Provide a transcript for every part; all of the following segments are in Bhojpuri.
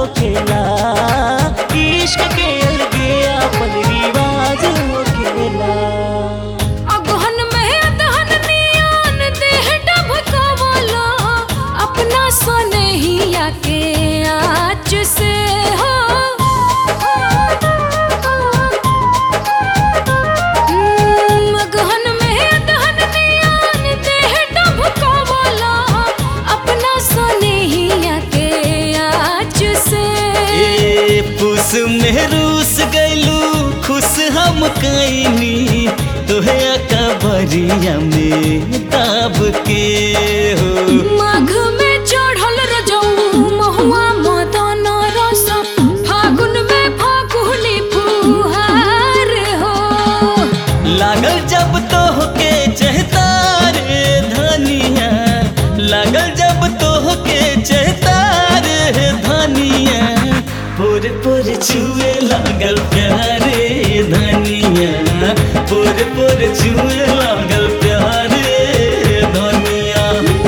होखेला इश्क के अलगे अपन रिवाज होखेला अगहन में अदहन नियान देह डबकवला अपना सनहिया के आँच से हो हम्म, अगहन में अदहन नियान देह डबकवला अपना सनहिया के आँच से ए पुस में रूस गैलू खुश हम कैनी तोहे अकबरिया में दाब के हो माघ में चढ़ल रजऊ महुआ मदन रस फागुन में फागुनी फुहार हो लागल जब तो के चहता रे धनिया लागल जब तो के चहता रे धनिया पुर पुर छुए लागल प्यारे धनिया पुर पुर छुए लागल प्यारे धनिया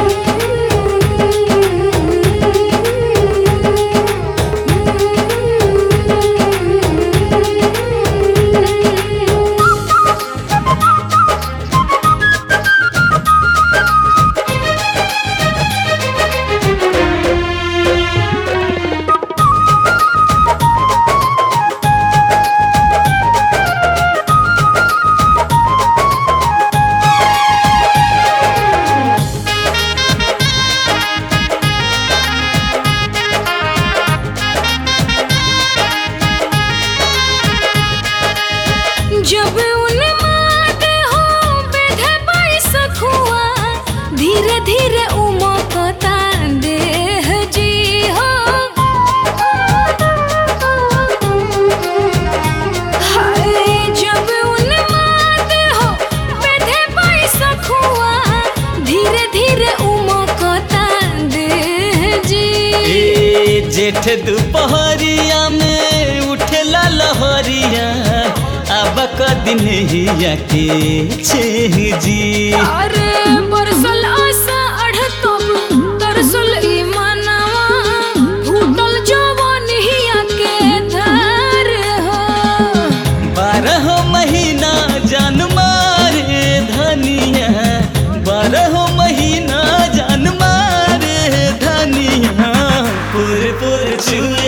जब उन्माद हो बेधे बैसखुआ धीरे धीरे उमकता देह जी हो हाय जब उन्माद हो बेधे बैसखुआ धीरे धीरे उमकता देह जी ए जेठ दुपहरिया में उठेला लहरिया अब कदिन हिया के छेह जी अरे बरसल आशा अढ़तब तरसल ई मनवा फूटल जवान हिया के धार हो बारह महीना जान मारे धनिया बारह महीना जान मारे धनिया पुर पुर छुए